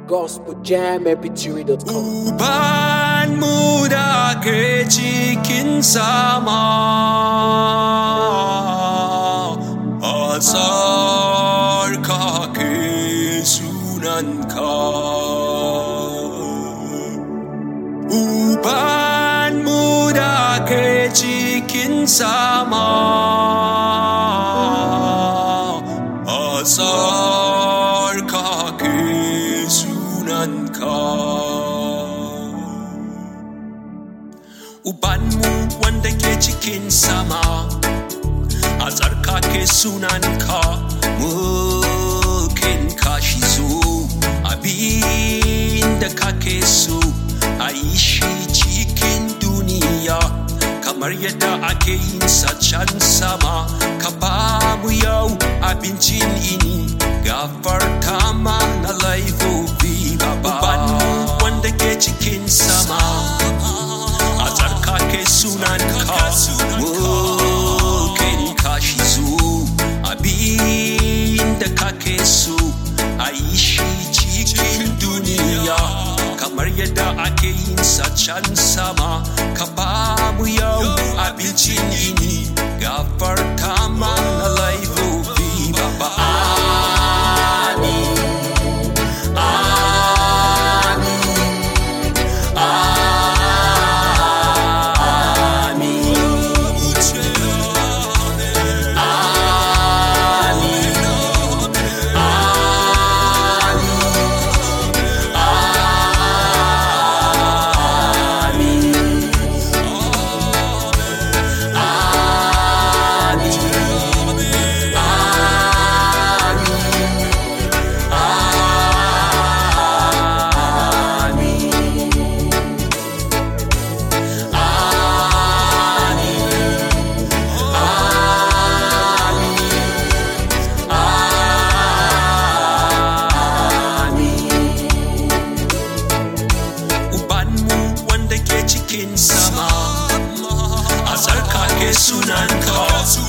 gospeljammpg.com Uban mu da ke cikin sama a tsarkake sunanka. Uban mu da ke cikin sama a tsarkake sunanka. Ubanmu wanda ke cikin sama a tsarkake sunanka mukin kashi zo abin da kake so a yi shi cikin duniya kamar yadda ake yin sa can sama ka ba mu yau abincin ini gafarta mana laifofi baba Ubanmu wanda ke cikin sama a tsarkake sunanka mukin kashi zo abin da kake so a yi shi cikin duniya kamar yadda ake yin sa can sama ka ba mu yau abincin yini gafarta mana laifofi baba amin Ubanmu wanda ke cikin sama a tsarkake sunanka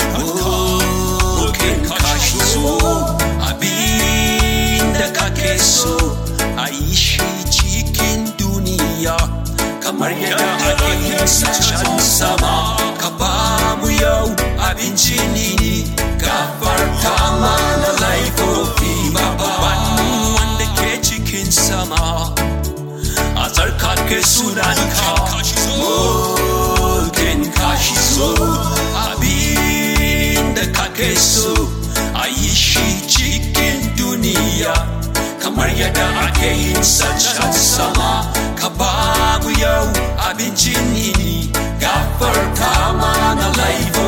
mukin kashi so abin da kake so a yi shi cikin duniya kamar yadda ake yin sa can sama ka ba mu yau abincin nini gafarta mana laifofi baba Ubanmu wanda ke cikin sama a tsarkake sunanka mukin kashi so abin da kake so a yi shi cikin duniya kamar yadda ake yin sa can sama ka ba mu yau abincin yini gafarta mana laifo